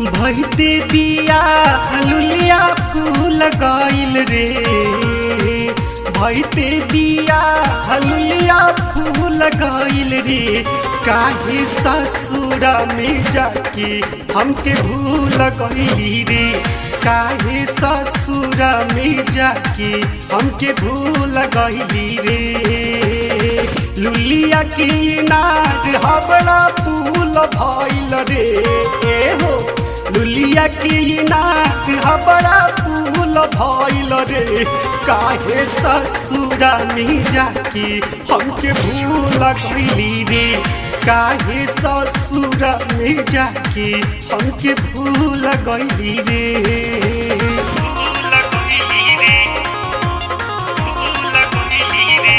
भैते बिया लुलिया फूल गइल रे भैते बिया लुलिया फूल गइल रे काहे ससुर में जाके हमके भूल गइली रे काहे ससुर में जाके हमके भूल गइली रे लुलिया की नार हबड़ा फूल भइल रे ए हो लुलिया की नाक हबड़ा फूल भइल रे काहे ससुरा में जाके हमके भूल गइली रे काहे ससुरा में जाके हमके भूल गइली रे भूल गइली रे भूल गइली रे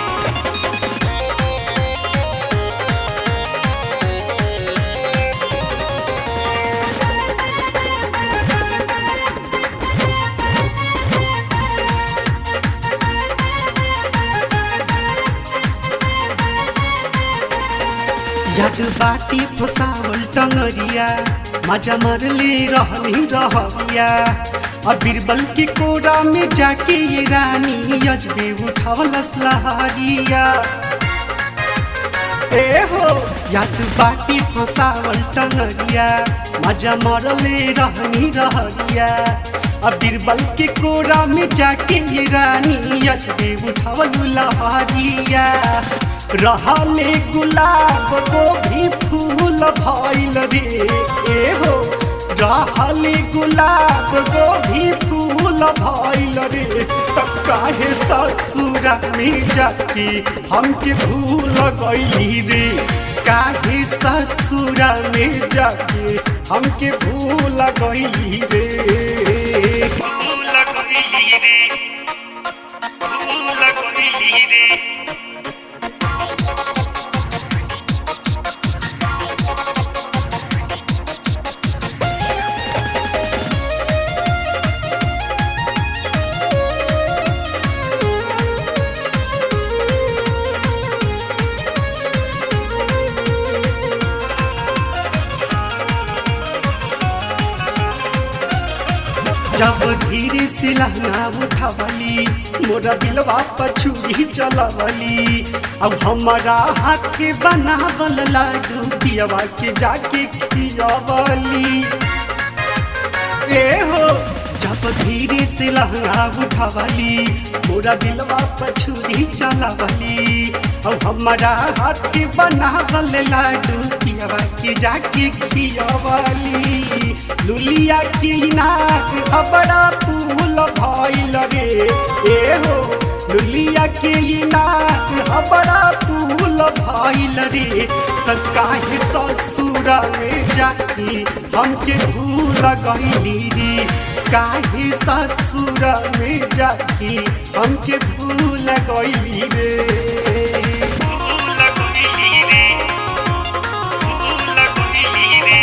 याद बाटी फसावल टंगरिया मजा मरले रहनी रहबिया अब बीरबल के कोरा में जाके ये रानी अजबे उठावल लहरिया ए हो याद बाटी फसावल टंगरिया मजा मरले रहनी रहरिया अब बीरबल के कोरा में जाके ये रानी अजबे उठावल लहरिया रहले गुलाब को भी फूल भइल रे ए हो रहले गुलाब को भी फूल भइल रे तब काहे ससुरा में जाके हमके भूल गइली रे काहे ससुरा में जाके हमके भूल गइली रे भूल गइली रे भूल गइली रे जब धीरे से लहंगा उठावली मोरा दिलवा पछुरी चलवली अब हमारा हाथ के बनावल लाडू पियवा के जाके खियवली ए हो जब धीरे से लहंगा उठावली मोरा दिलवा पछुरी चलवली अब हमारा हाथ के बनावल लाडू पियवा के जाके खियवली लुलिया की नाक बड़ा फूल भइल रे ए हो लुलिया की नाक बड़ा फूल भइल रे त काहे ससुरा में जाके हमके भूल गइली रे काहे ससुरा में जाके हमके भूल गइली रे भूल गइली रे भूल गइली रे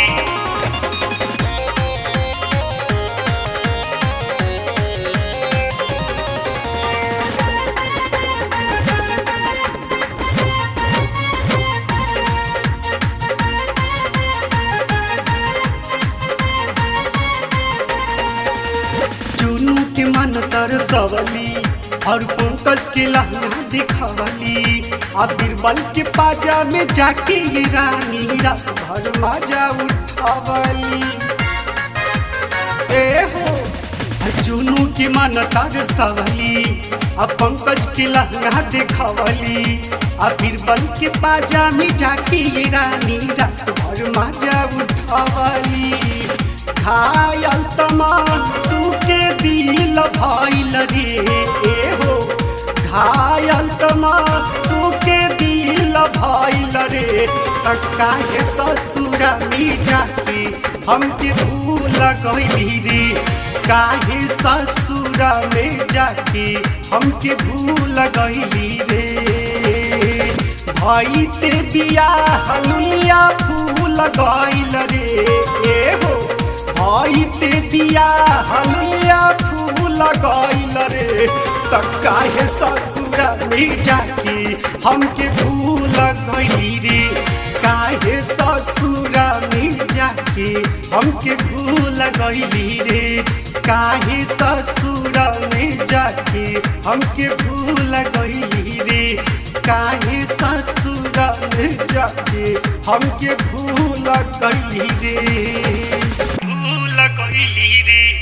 चुनू के मन तर सवली और पंकज के लहंगा दिखवली आ बीरबल के पाजा में जाके ये रानी रात भर माजा उठावली ए हो आ चुनू के मन तर सवली आ पंकज के लहंगा दिखवली आ बीरबल के पाजा में जाके ये रानी रात भर माजा उठावली घायल तमान सुके दिल भइल रे ए हो घायल तमान सुके दिल भइल रे त काहे ससुरा में जाके हमके भूल गइली रे काहे ससुरा में जाके हमके भूल गइली रे भइते बिया हलुलिया फूल गइल रे ए हो भइते बिया हलुलिया फूल गइल रे त काहे ससुरा में जाके हमके भूल गइली रे काहे ससुरा में जाके हमके भूल गईली रे काहे ससुर में जाके हमके भूल गईली रे काहे ससुर में जाके हमके भूल गईली रे भूल गईली रे